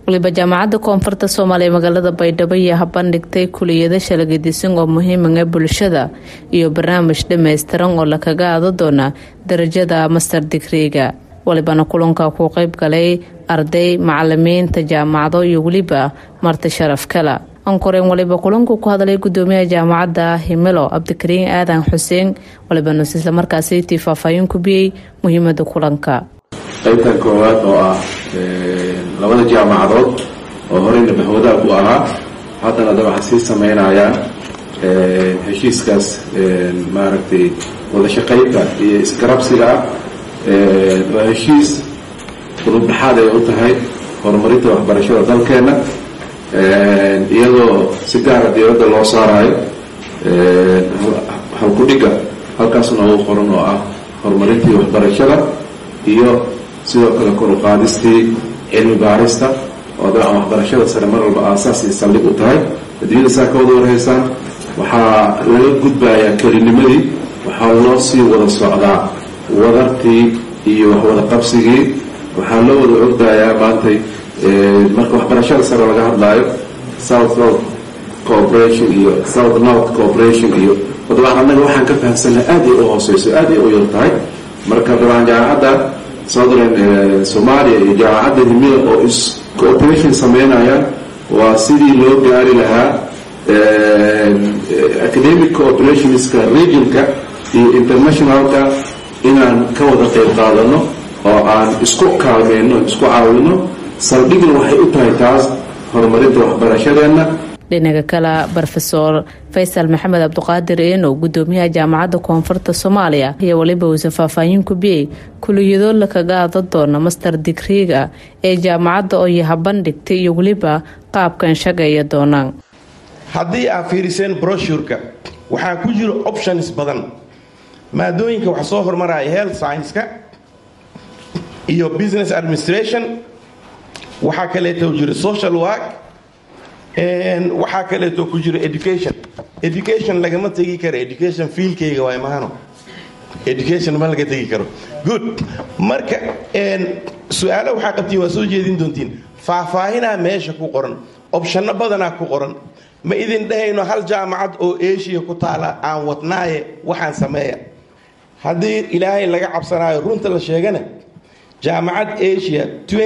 waliba jaamacadda koonfurta soomaaliya magaalada baydhabo iyo habandhigtay kuliyado shalagadisan oo muhiimaga bulshada iyo barnaamij dhammaystiran oo lakaga aado doona darajada master digriga walibana kulanka ku qeyb galay arday macalimiinta jaamacado iyo weliba marti sharaf kala ankoreen waliba kulanku ku hadlay gudoomiyaha jaamacadda himilo cabdikariin aadan xuseen waliba nus islamarkaasi tii faahfaahin ku biyey muhiimada kulanka qaybtan koowaad oo ah labada jaamacadood oo horeyna bahwadaag u ahaa haddana da waxaa sii sameynayaan heshiiskaas maaragtay wada shaqaynta iyo isgarabsiga ah waa heshiis qudubdhaxaad ay u tahay horumarinta waxbarashada dalkeenna iyadoo si gaara diyadda loo saarayo halkudhigga halkaasna ugu qoran oo ah horumarintii waxbarashada iyo sidoo kale kor u qaadistii cilmi baarista oo dabcan waxbarashada sare mar walba aasaas iyo saldhig u tahay adduunyada saa ka wada warhaysaan waxaa laga gudbayaa kelinimadii waxaa loo sii wada socdaa wadartii iyo waxwada qabsigii waxaa loo wada ogdayaa maantay marka waxbarashada sare laga hadlaayo south south cooperation iyo south north cooperation iyo dabcan annaga waxaan ka fahamsannaha aad ay u hooseyso aad ay u yar tahay marka dabcan jaamacadda southern soomaaliya iyo jaamacadda himida oo is cooperation sameynayaan waa sidii loo gaari lahaa academic cooperationska regionka iyo internationalka inaan ka wada qayb qaadano oo aan isku kaalmeyno isku caawino saldhigna waxay u tahay taas horumarinta waxbarashadeenna dhinaca kale rofeor faysal maxamed cabduqaadir eenow gudoomiyaha jaamacadda koonfurta soomaaliya iyo waliba uuse faahfaahin ku biyey kuliyado lakaga ada doona master digriga ee jaamacadda oo yahabandhigtay iyo weliba qaabkan shaqeeya doonaan haddii aad fiiriseen broshurka waxaa ku jiro options badan maadooyinka waxa soo hormaraya health scienska iyo business administration waxaa kaleeto jiro social work waxaa kaleeto ku jiro education education lagama tegi karo education fiilkayga waa imahano education ma laga tegi karo good marka su-aalo waxaa qabtiin waa soo jeedin doontiin faahfaahinaa meesha ku qoran obshano badanaa ku qoran ma idin dhahayno hal jaamacad oo eshiya ku taala aan wadnaaye waxaan sameeya haddii ilaahay laga cabsanaayo runta la sheegana jaamacad asia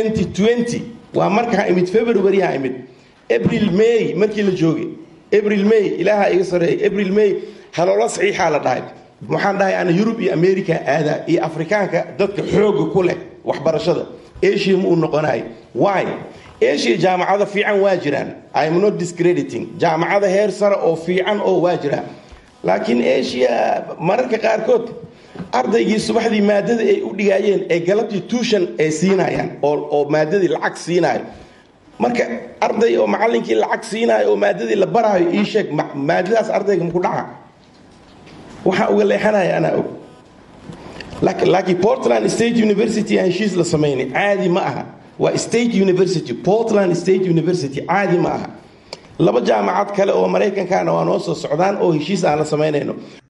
waa markaa imid februaryaha imid abril may markii la joogay abril may ilaaha iga sareeyay abril may haloola saxiixaa la dhahay waxaan dhahay ana yurub iyo america aadaa iyo afrikaanka dadka xooga ku leh waxbarashada asia ma uu noqonaay wy asia jaamacado fiican waa jiraan im not discrediting jaamacada heer sare oo fiican oo waa jiraan laakiin asia mararka qaarkood ardaygii subaxdii maadada ay u dhigaayeen ee galabtii tuushan ay siinayaan oo maadadii lacag siinayo marka arday oo macalinkii lacag siinayo oo maadadii la baraayo ii sheeg maadadaas ardayga maku dhaca waxaa uga leexanaya anaa og laakiin portland state university aan heshiis la samaynay caadi ma aha waa state university portland state university caadi ma aha laba jaamacad kale oo maraykankana waa noo soo socdaan oo heshiis aan la samaynayno